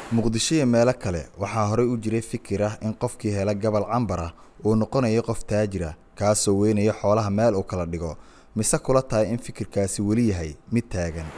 muqdisho iyo meelo kale waxaa horey u jiray fikir ah in qofkii hela gabal cambar ah uu noqonayo qof taajir ah kaasoo weynaya xoolaha meel uu kala dhigo mise kula tahay in fikirkaasi weli yahay mid taagan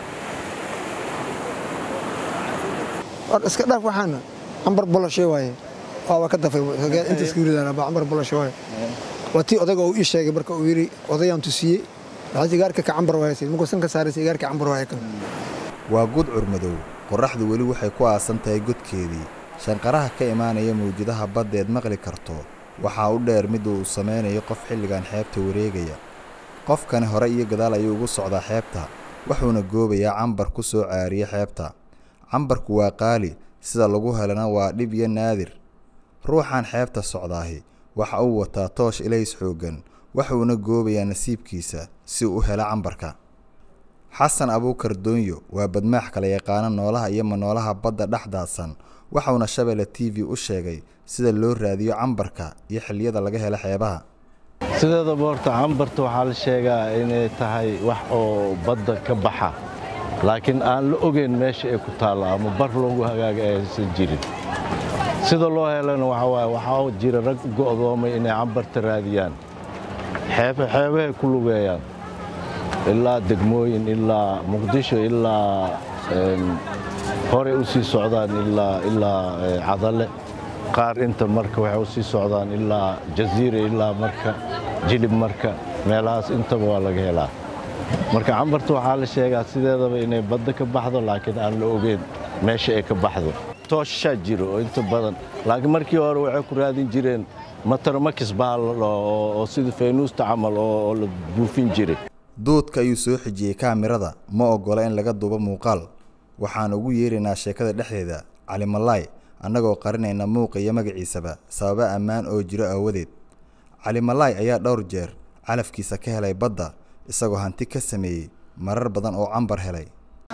war iska dhaaf waxaana cambar bolashe waaye waaba ka dafay inta iska yiridaana ba cambar bolashe waaye waa tii odayga uu ii sheegay marka uu yidhi odayaan tusiyey waxaa sigaarka ka cambar waaye markuu san ka saaray sigaarka cambar waaye kan waa gudcur madow qorraxdu weli waxay ku aasan tahay godkeedii shanqaraha ka imaanaya mawjadaha baddeed maqli karto waxaa u dheer mid uu samaynayo qof xilligan xeebta wareegaya qofkani hore iyo gadaal ayuu ugu socdaa xeebta wuxuuna goobayaa cambar ku soo caariya xeebta cambarku waa qaali sida lagu helana waa dhib iyo naadir ruuxan xeebta socdaahi waxa uu wataa toosh ilays xooggan wuxuuna goobayaa nasiibkiisa si uu u helo cambarka xasan abuukar doonyo waa badmaax kala yaqaana noolaha iyo manoolaha badda dhex daadsan waxauna shabeelle t v u sheegay sida loo raadiyo cambarka iyo xilliyada laga helo xeebaha sideedaba horta cambarta waxaa la sheegaa inay tahay wax oo badda ka baxa laakiin aan la ogeyn meesha ay ku taallo ama bar loogu hagaaga aysan jirin sida loo helana waxaa waaye waxaa jira rag u go'doomay inay cambarta raadiyaan xeebahay ku lugeeyaan ilaa degmooyin ilaa muqdisho ilaa horey u sii socdaan ilaa cadale qaar inta marka waxay u sii socdaan ilaa jaziira ilaa marka jilib marka meelahaas intaba waa laga helaa marka cambarta waxaa la sheegaa sideedaba inay badda ka baxdo laakiin aan la ogeyn meesha ay ka baxdo tooshaa jiro oo inta badan laakiin markii hore waxay ku raadin jireen mataramakis baa la dhaho oo sida faynuusta camal oo la buufin jiray duudka ayuu soo xijiyey kaamirada ma oggola in laga duubo muuqaal waxaan ugu yeeraynaa sheekada dhexdeeda calimalaay annagoo qarinayna muuqa iyo magaciisaba sababa ammaan oo jiro aawadeed calimalaay ayaa dhowr jeer calafkiisa ka helay badda isagoo hanti ka sameeyey marar badan oo cambar helay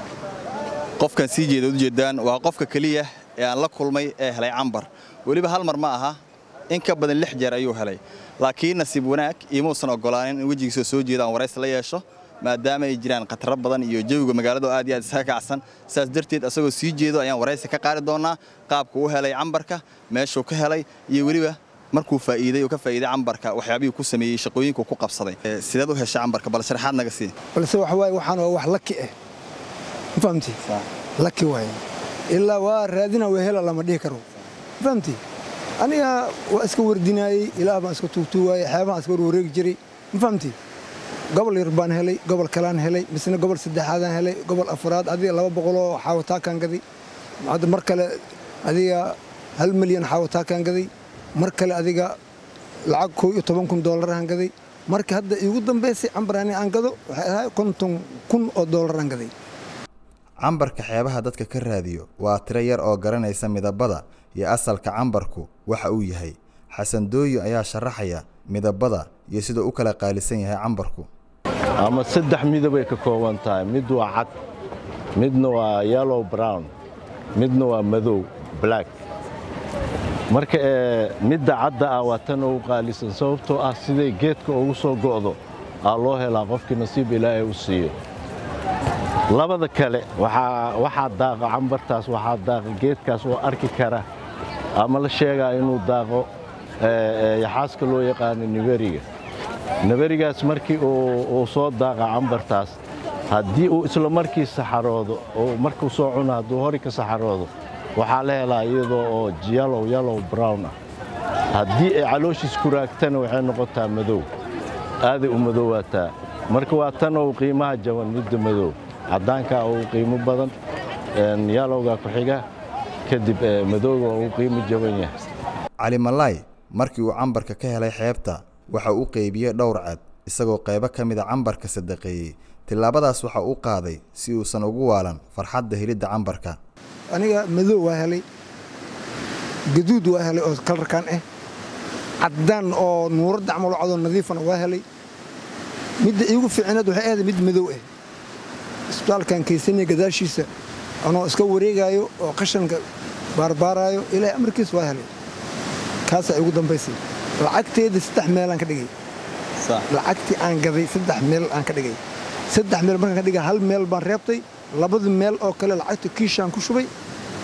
qofkan sii jeeda ujeedaan waa qofka keliya ee aan la kulmay ee helay cambar weliba hal mar ma aha in ka badan lix jeer ayuu helay laakiin nasiib wanaag iimuusan oggolaanin in wejigiisa soo jeeda aan waraysi la yeesho maadaama ay jiraan khataro badan iyo jawiga magaalada aad iyo aad isaga kacsan sidaas darteed asagoo sii jeedo ayaan waraysi ka qaadi doonnaa qaabka u helay cambarka meeshuu ka helay iyo weliba markuu faa'iiday oo ka faa'iiday cambarka waxyaabihii ku sameeyey shaqooyinku ku qabsaday sideed u heshay cambarka bal sharaxaad naga sii balse waxa waaye waxaan waa wax laki ah ma fahamti laki waaye ilaa waa raadina waa hela lama dhihi karo ma fahamti aniga waa iska wardinaayey ilaah baan iska tuugtuugaayey xeebahaan iska warwareegi jiray ma fahamti gobol yar baan helay gobol kalaan helay misna gobol saddexaadaan helay gobol afraad adiga laba boqoloo xaawataakaan gaday hadda mar kale adiga hal milyan xaawataakaan gaday mar kale adiga lacag koo iyo toban kun doollaraan gaday marka hadda iigu dambaysay cambar ani aan gado waxay ahay konton kun oo doollaraan gaday cambarka xeebaha dadka ka raadiyo waa tiro yar oo garanaysa midabada iyo asalka cambarku waxa uu yahay xasan dooyo ayaa sharaxaya midabada iyo siduu u kala qaalisan yahay cambarku ama saddex midabay ka kooban tahay mid waa cad midna waa yellow brown midna waa madow black marka midda cadda ah waa tan ugu qaalisan sababtoo ah siday geedka ugu soo go'do aa loo helaa qofkii nasiib ilaahay u siiyo labada kale waxaa daaqa cambartaas waxaa daaqa geedkaas oo arki kara ama la sheegaa inuu daaqo yaxaaska loo yaqaano niberiga niberigaas markii uu soo daaqa cambartaas haddii uu isla markii saxaroodo oo markuu soo cuno hadduu hori ka saxaroodo waxaa la helaa iyadoo oo yalow yalow brown ah haddii ay calooshiis ku raagtana waxay noqotaa madow aaday u madowaataa marka waa tan ou qiimaha jaban midda madow caddaankaa uu qiimo badan yalowga ku xiga kadib madowga uu qiimo jaban yahay calimalaay markii uu cambarka ka helay xeebta waxa uu qeybiyey dhowr cad isagoo qaybo ka mida cambarka sadaqeeyey tillaabadaas waxa uu qaaday si uusan ugu waalan farxadda helidda cambarka aniga madow waa helay gaduud waa helay oo kalarkan ah caddaan oo nuuradda camal cadoo nadiifana waa helay midda iigu fiicneed waxay ahayd mid madow ah isbitaalkan kaysanaya gadaashiisa anoo iska wareegaayo oo qashanka baarbaaraayo ilaahay amarkiis waa helay kaasaa igu dambaysay lacagteeda saddex meelaan ka dhigay lacagtii aan gaday saddex meel aan ka dhigay saddex meel markaan ka dhigay hal meel baan reebtay labada meel oo kale lacagta kiishaan ku shubay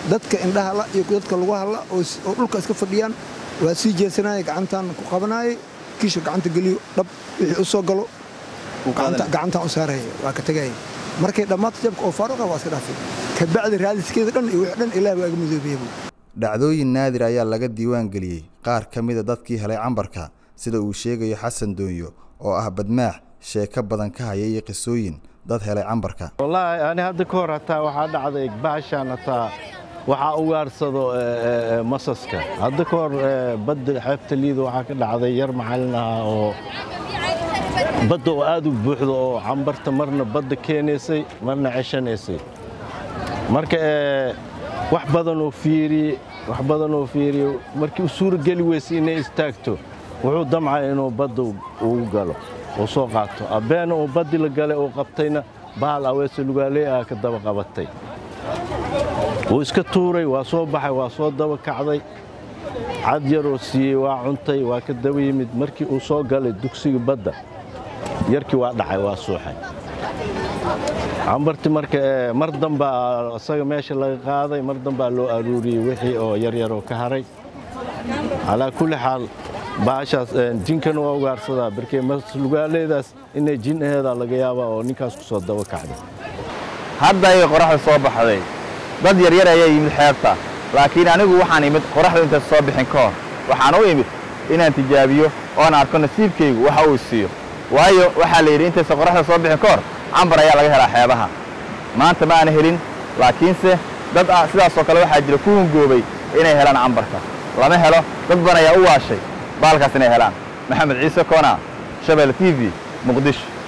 dadka indhaha la iyo dadka lagu hadla oo dhulka iska fadhiyaan waa sii jeesanaya gacantaan ku qabanayay kiisha gacanta geliyo dhab wixii u soo galo gacantaan u saaraya waa ka tegaya markay dhammaato jabka oo faaruqa waa iska dhaafay kabacdi raadiskeeda dhan iyo wix dhan ilaah waa iga madoobeeya dhacdooyin naadir ayaa laga diiwaan geliyey qaar ka mida dadkii helay cambarka sida uu sheegayo xasan doonyo oo ah badmaax sheeko badan ka haya iyo qisooyin dad helay cambarka wallaahi ani hadda ka hor hataa waxaa dhacday baashaan hataa waxaa ugaarsado masaska hadda ka hor badda xeebta liida waxaa ka dhacday yar macallin ah oo badda oo aad u buuxdo oo cambarta marna badda keenaysay marna ceshanaysay marka wax badan oo fiiriyey wax badan oo fiiriye markii u suurageli weysay inay istaagto wuxuu damcay inuu badda ugu galo uu soo qaato abbeena uu baddi la galay uu qabtayna bahal aweese lugaaley ah ka daba qabatay wuu iska tuuray waa soo baxay waa soo daba kacday cad yaroo siiyey waa cuntay waa ka daba yimid markii uu soo galay dugsiga badda yarkii waa dhacay waa suuxay cambarti marka mar dambaa isaga meesha laga qaaday mar dambaa loo aruuriyey wixii oo yaryaroo ka haray calaa kulli xaal baashaas jinkana waa ugaarsadaa barkee lugaaleedaas inay jin aheedaa laga yaabaa oo ninkaas ku soo daba kacday hadda ayay qoraxda soo baxday dad yaryar ayaa yimid xeebta laakiin anigu waxaan imid qoraxdu intaysa soo bixin ka hor waxaan u imid inaan tijaabiyo oon arko nasiibkaygu waxa uu siiyo waayo waxaa la yidhi intaysa qoraxda soo bixin ka hor cambar ayaa laga helaa xeebaha maanta ma aana helin laakiinse dad ah sidaasoo kale waxaa jira ku hungoobay inay helaan cambarka lama helo dad badan ayaa u waashay baalkaas inay helaan maxamed ciise koona shabel t v muqdisho